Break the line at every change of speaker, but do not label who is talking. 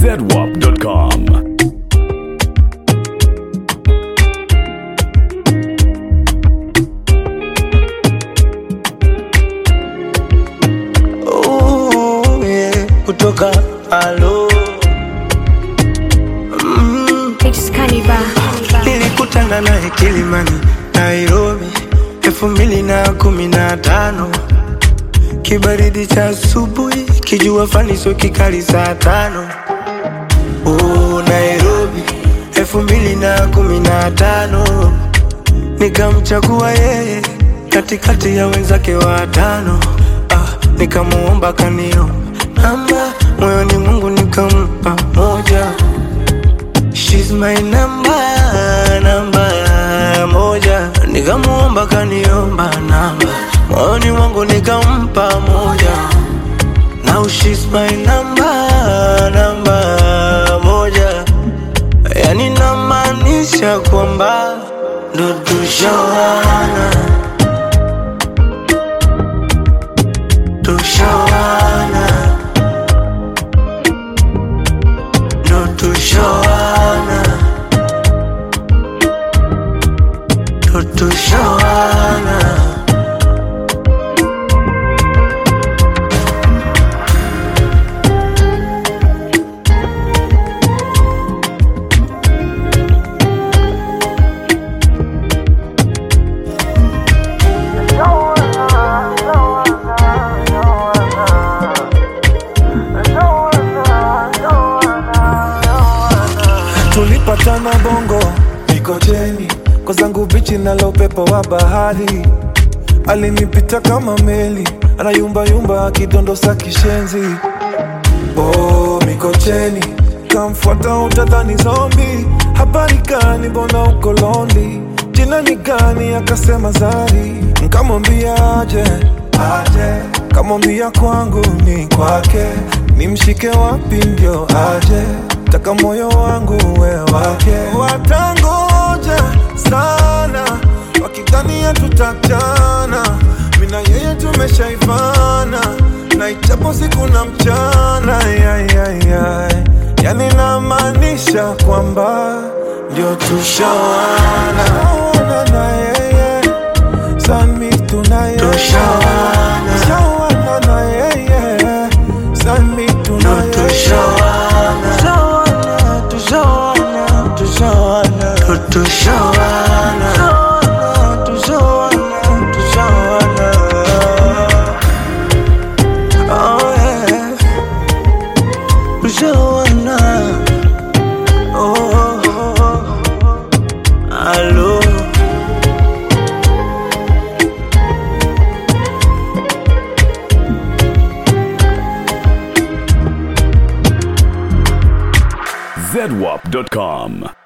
zedwap.com.
Ooh, yeah, kutoka alo mm,
It's Cannibal.
nilikutana naye Kilimani, Nairobi elfu mbili na kumi na tano kibaridi cha asubuhi, kijua fani sio kikali saa tano oh, Nairobi elfu mbili na kumi na tano nikamchagua yeye katikati ya wenzake watano ah, nikamuomba kanio namba moyoni Mungu nikampa moja She's my number, namba moja nikamuomba kaniomba namba moyoni mwangu nikampa moja Now she's my number, namba moja yani namaanisha kwamba ndo tushawana tushawana ndo tushawana ndo tushawana
tulipatana bongo Mikocheni kwa zangu bichi nalo upepo wa bahari alinipita kama meli anayumbayumba akidondosa kishenzi oh, Mikocheni kamfuata utadhani zombi habari gani mbona uko londi jina ni gani akasema Zari nkamwambia aje aje kamwambia kwangu ni kwake nimshike wapi ndio aje taka moyo wangu we wake watangoja sana wakidhania tutachana mina yeye tumeshaivana na ichapo siku na mchana yayayay yani namaanisha kwamba ndio tushawana Tushawana na yeye sami tunaye
Tushawana.
Tushawana na yeye sami
ndo
tunaye
tushawana tushawana tushawana ndo tushawana tushawana tushawana oh yeah tushawana oh, oh, oh. Alo.
zedwap.com.